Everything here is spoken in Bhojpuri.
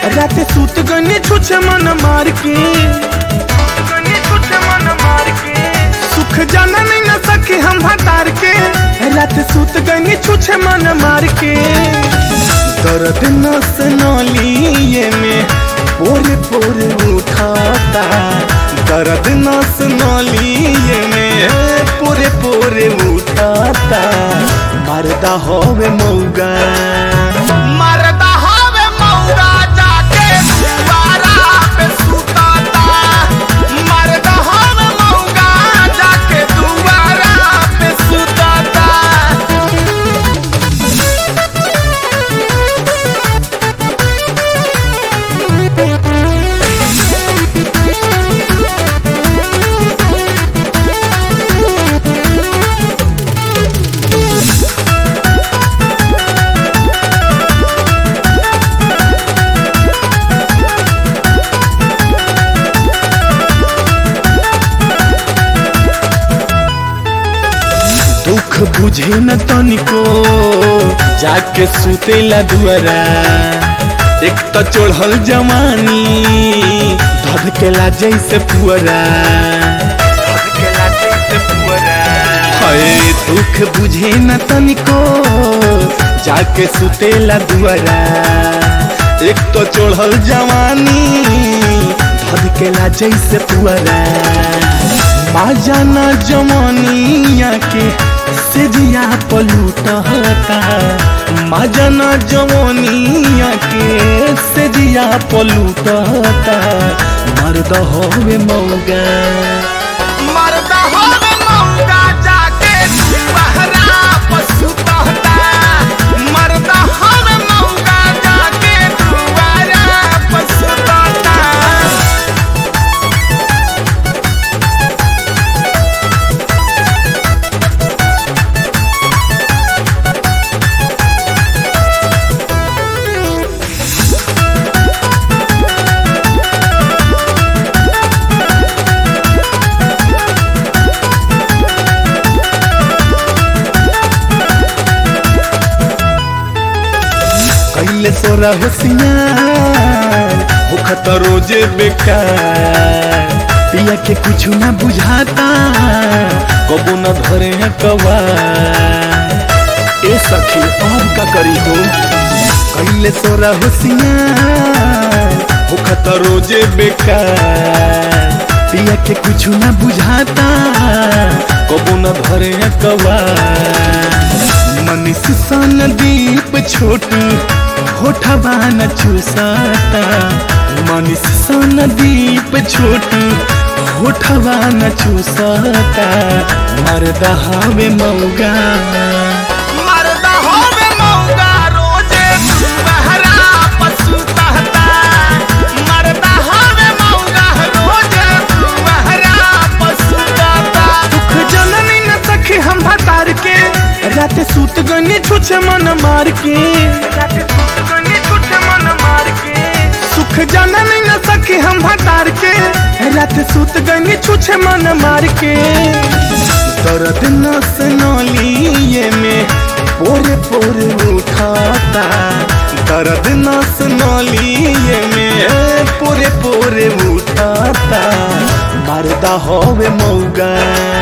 रात सूत गने छुछे मन मार के सुख जाना नहीं न सके हम भतार के रात सूत गने छुछे मन मार के दर्द नस नलिए में पोरे पोरे उठाता दर्द नस नलिए में पोरे पोरे उठाता मरदा होवे मौगा मरदा हवे मौगा जाके दुआरा पे सुताता मरदा हवे मौगा जाके दुआरा पे सुताता दुख बुझे न तनिको जाके सुतेला दुआरा एक तो चढ़ल जवानी धधकेला जैसे पुअरा हए दुख बुझे न तनिको जाके सुतेला दुआरा एक तो चढ़ल जवानी धधकेला जैसे पुअरा बाजाना जवानिया के सेजिया पलूटता माजना जवानिया के सेजिया पलूटता मर्द होवे मौगा मरदा हवे मौगा जाके दुआरा पे सुताता मरदा हवे मौगा जाके दुआरा पे सुताता कैले सोरा होशियार होखत रोजे बेकार पिया के कुछ ना बुझाता कबो न धरे हैं कवा ए सखी अब का करी हो कैले सोरा होशियार होखत रोजे बेकार पिया के कुछ ना बुझाता कबो न धरे हैं कवा मनीष सन दीप छोटू होठबा न चूसाता मनीष सन दीप छोटू होठबा न चूसाता मरदा हवे मौगा मरदा होवे मौगा रोजे दुआरा पे सुताता मरदा होवे मौगा रोजे दुआरा पे सुताता दुख जननी न सखी हम भतार के रात सूत गनी छुछे मन मार के सुख जननी न सखी हम भतार के रात सूत गनी छुछे मन मार के दर्द नस नलिए में पोरे पोरे उठाता दर्द नस नलिए में पोरे पोरे उठाता मरदा होवे मौगा